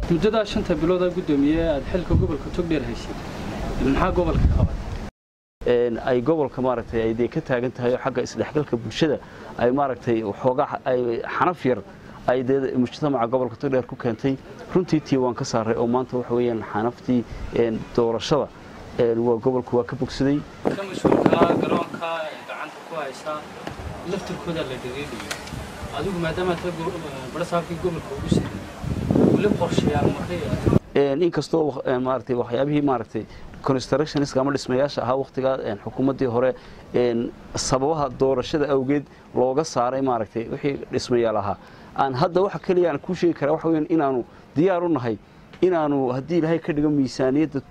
muddadaa shanta bilooda guddoomiye aad xilka gobolka togdheer haysay maxaa gobolka qabatay ay gobolka maaragtay ay dee ka taagan tahay oo xagga isdhexgalka bulshada ay maaragtay waxoogaa ay xanaf yar ay dee mujtamaca gobolka togdheer ku keentay runtii tii waan ka saaray oo maanta waxa weeyaan xanaftii doorashada waa gobolku waa ka bogsaday ka mas-uulkaa garoonka gacanta ku haysaa laftirkooda la dhiriidhiyo adigu maadaama barasaabkii gobolka ugu siiyey weli qorshayaal markay inkastoo maaragtay waxyaabihii maaragtay constructionska ama dhismayaasha ahaa wakhtigaa xukuumaddii hore sababaha doorashada awgeed looga saaray maaragtay wixii dhismayaal ahaa aan hadda waxa keliya aan kuu sheegi karaa waxa weeyaan inaanu diyaar u nahay inaanu haddii ilaahay ka dhigo miisaaniyadda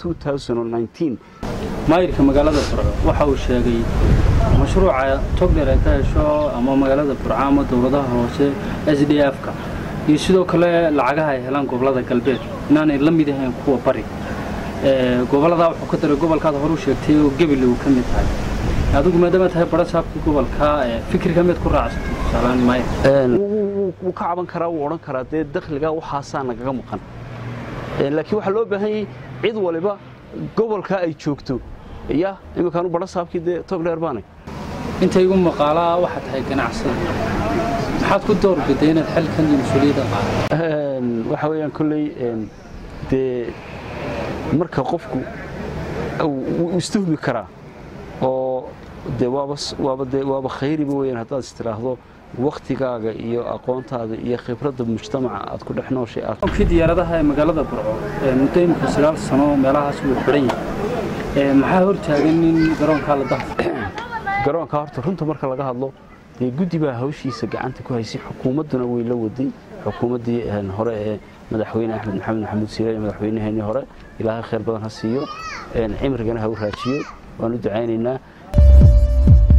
maayirka magaalada burco waxa uu sheegay mashruuca togdheer ay ka hesho ama magaalada burco ama dowladaha hoose s d f-ka iyo sidoo kale lacagaha ay helaan gobolada galbeed inaanay la mid ahayn kuwa bari goboladaa wuxuu ka daray gobolkaad horu sheegtay oo gebile uu ka mid tahay adigu maadaama tahay barasaabkii gobolka fikirka mid ku raacsatay tusaalaan maayir wuu ka caban karaa wuu odhan karaa dee dakhliga waxaasaa nagaga maqan laakiin waxaa loo baahan yahay cid waliba gobolka ay joogto ya iminkaanu barasaabkii dee togdheer baanay inta igu maqaalaa waxaa tahay ganacsada maxaad ku doorbiday inaad xilkan iyo mas-uuliyadda qaado waxa weeyaan kolley dee marka qofku wuu istuhmi karaa oo dee waaba waaba dee waaba khayriba weeyaan haddaad istiraahdo waktigaaga iyo aqoontaada iyo khibradda mujtamaca aad ku dhex nooshay aad kii diyaaradaha ee magaalada burco muddo imika sagaal sano meelahaas wuu xidhan yahay maxaa hortaagan in garoonkaa la dahfo garoonka horta runta marka laga hadlo dee guddi baa hawshiisa gacanta ku haysay xukuumadduna way la waday xukuumaddii hore ee madaxweyne axmed maxamed maxamuud siire iyo madaxweynaheenii hore ilaahay khayr badan ha siiyo cimrigana ha u raajiyo waan u ducaynaynaa